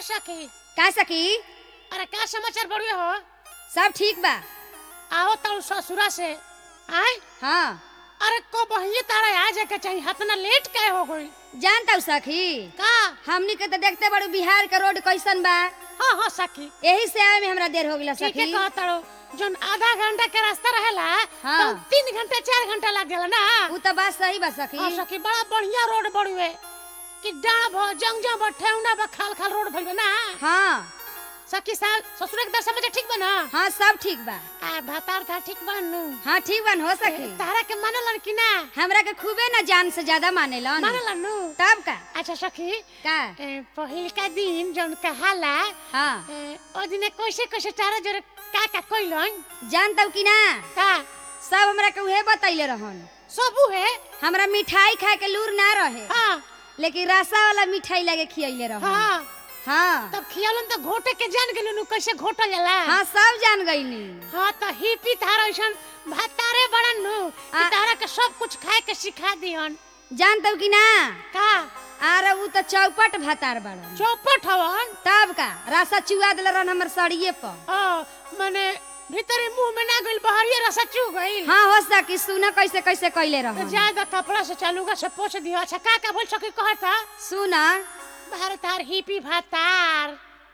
सखी का सखी अरे का समाचार बढ़िया हो सब ठीक बा आओ तारू ससुरा से आय हाँ अरे को बहिए तारा आ जाके चाहिए हतना लेट काहे हो गई जानता हूँ सखी का हमनी के तो देखते बड़ू बिहार के रोड कैसन बा हाँ हाँ सखी यही से आवे में हमरा देर हो गया ठीक है सखी कह तारो जोन आधा घंटा के रास्ता रहेला हाँ। तो तीन घंटा चार घंटा लग जाला ना उ तो बात सही बा सखी हाँ सखी बड़ा बढ़िया रोड बढ़िए कि डाब हो जंग जंग बा ठेहुना बा खाल खाल रोड भइल बा ना हाँ सखी साल ससुर के दशा में ठीक बा ना हाँ सब ठीक बा आ भातार था ठीक बा नु हाँ ठीक बन हो सखी तारा के मानलन कि ना हमरा के खूबे ना जान से ज्यादा मानेलन मानलन नु तब का अच्छा सखी का ए, पहिल का दिन जौन कहाला हाँ ए, ओ दिने कैसे कैसे तारा जोरे का का कइलन जानता हूँ कि ना का सब हमरा के उहे बतैले रहन सबू है हमरा मिठाई खाए के लूर ना रहे हाँ लेकिन रसा वाला मिठाई लगे खियैले रहन हाँ हाँ तब खियालन तो घोटे के जान गेलु नु कैसे घोटल जाला हाँ सब जान गईनी हाँ तो हिपी थारा ऐसन भातारे बड़न नु कि आ- तारा के सब कुछ खाए के सिखा दिहन जानता हूँ कि ना का आर उ तो चौपट भातार बड़न चौपट हवन तब का रसा चुआ दिल रहन हमर सड़िए पर ओ माने भीतरे मुंह में ना गइल बहरिए रसा चू गइल हाँ हो सकी सुना कैसे कैसे कैले तो रहन ज्यादा कपड़ा से चालूगा से पोछ दियो अच्छा का का बोल सके कहता सुना भारतार हिपी भातार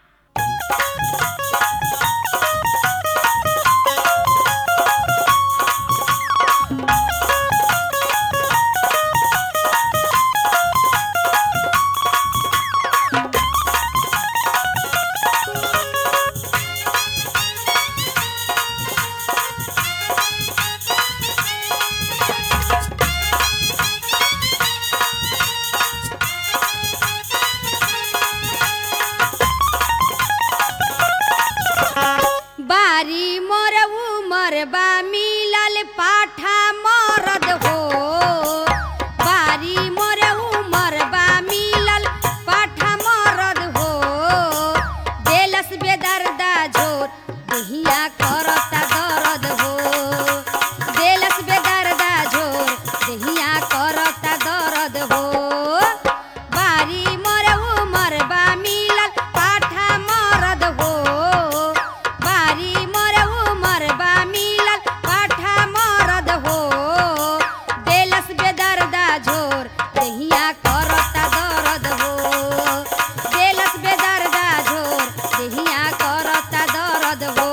बारी मोर उमर बा मिलल पाठा मरद हो बारी मोर उमर बा मिलल पाठा मरद हो देलस बेदर्दा झोर दहिया करता दर्द हो देलस बेदर्दा झोर दहिया करता दर्द हो बारी मोर उमर बा मिलल पाठा मरद हो बारी मोर उमर बा मिलल पाठा मरद हो देलस बेदर्दा झोर दहिया करता दर्द हो देलस बेदर्दा झोर दहिया करता दर्द हो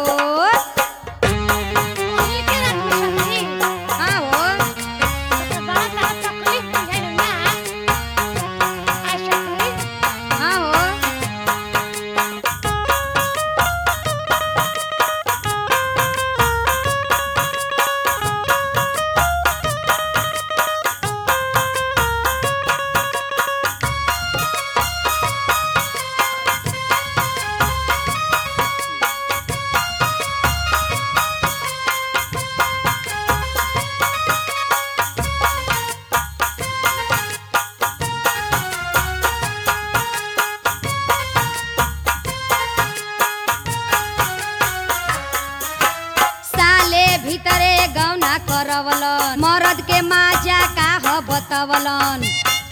ओही के रात में सखी हाँ हो तो बड़ा तारा तकलीफ बुझाइल ना आ सखी हाँ हो साले भीतरे गौना करवलन मरद के माजा का ह बतवलन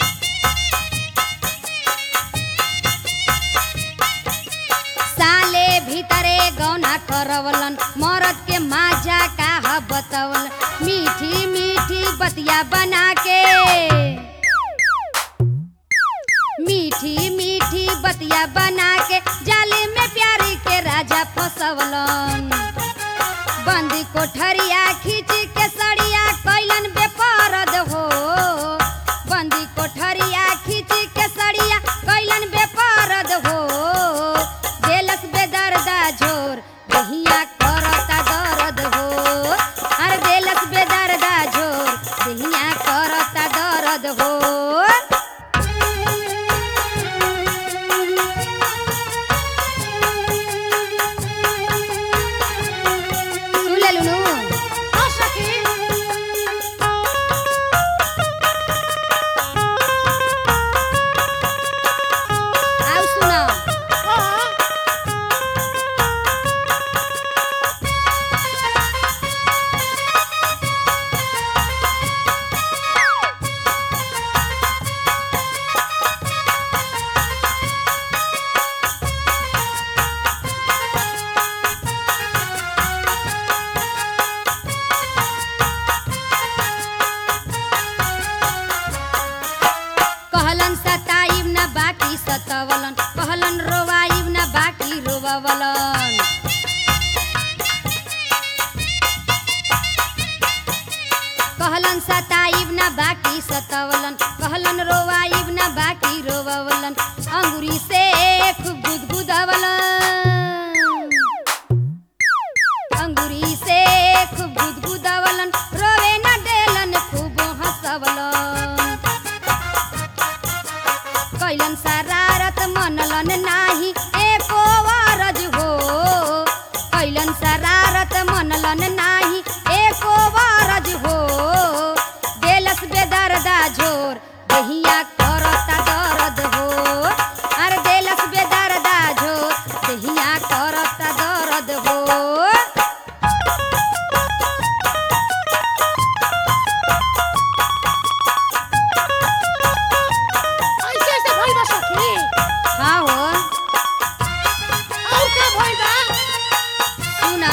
साले भीतरे गौना करवलन मरद के माजा का ह बतवलन मीठी मीठी बतिया बना के मीठी मीठी बतिया बना के जाले में प्यारी के राजा फसवलन बंदी कोठरिया खींच के सड़िया कैलन बेपरद हो बंदी कोठरिया खींच के सड़िया कैलन बेपरद हो देलस बेदर्दा झोर दहिया करता दर्द हो अरे देलस बेदर्दा झोर दहिया करता दर्द हो सुन ले लुनू आ सखी सतवलन कहलन रोवाइब ना बाकी रोवलन अंगुरी से खूब गुदगुदवलन अंगुरी से खूब गुदगुदवलन रोवे न देलन खूब हंसवलन कैलन शरारत मनलन नाही एको वारज हो कैलन शरारत मनलन नाही एको वारज हो देलस बेदर्दा झोर दहिया करता दर्द हो अरे देलस बेदर्दा झोर दहिया करता दर्द हो ऐसे ऐसे भइल बा सखी हाँ हो और का भइल बा सुना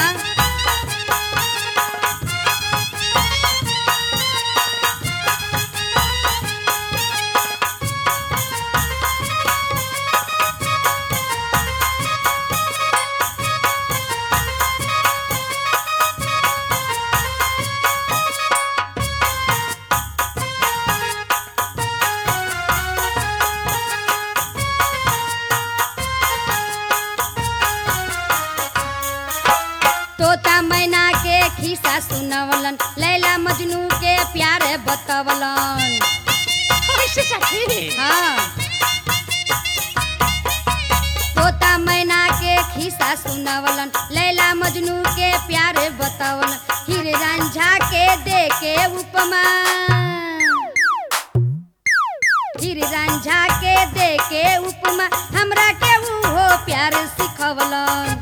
तोता मैना के खिस्सा सुनवलन लैला मजनू के प्यार बतवलन ऐसे सखी हाँ तोता मैना के खिस्सा सुनवलन लैला मजनू के प्यार बतवलन हीरे रांझा के दे के उपमा हीरे रांझा के दे के उपमा हमरा के उहो प्यार सिखवलन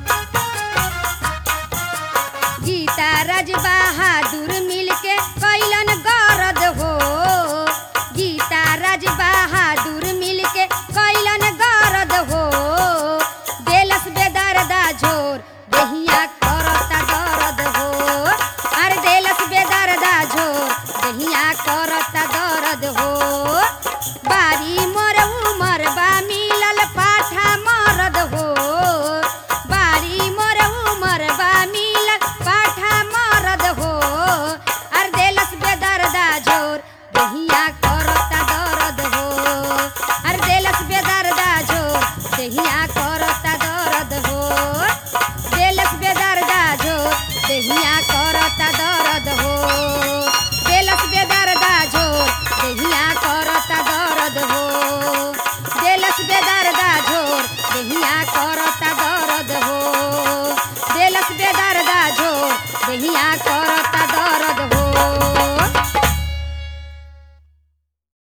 गीता राज बहादुर मिलके कैलन गरद हो गीता राज बहादुर मिलके कैलन गरद हो देलस बेदर्दा झोर दहिया करता दर्द हो अरे देलस बेदर्दा झोर दहिया करता दर्द हो बारी मोर उमर बा मिलल पाठा मरद हो बारी मोर उमर बा मिलल पाठा मरद हो अर देलस बेदर्दा झोर दहिया करता दर्द हो अर देलस बेदर्दा झोर दहिया करता दर्द हो देलस बेदर्दा झोर दहिया करता दर्द हो देलस बेदर्दा झोर दहिया करता दर्द हो देलस बेदर्दा झोर दहिया करता दर्द हो देलस बेदर्दा झोर दहिया करता दर्द हो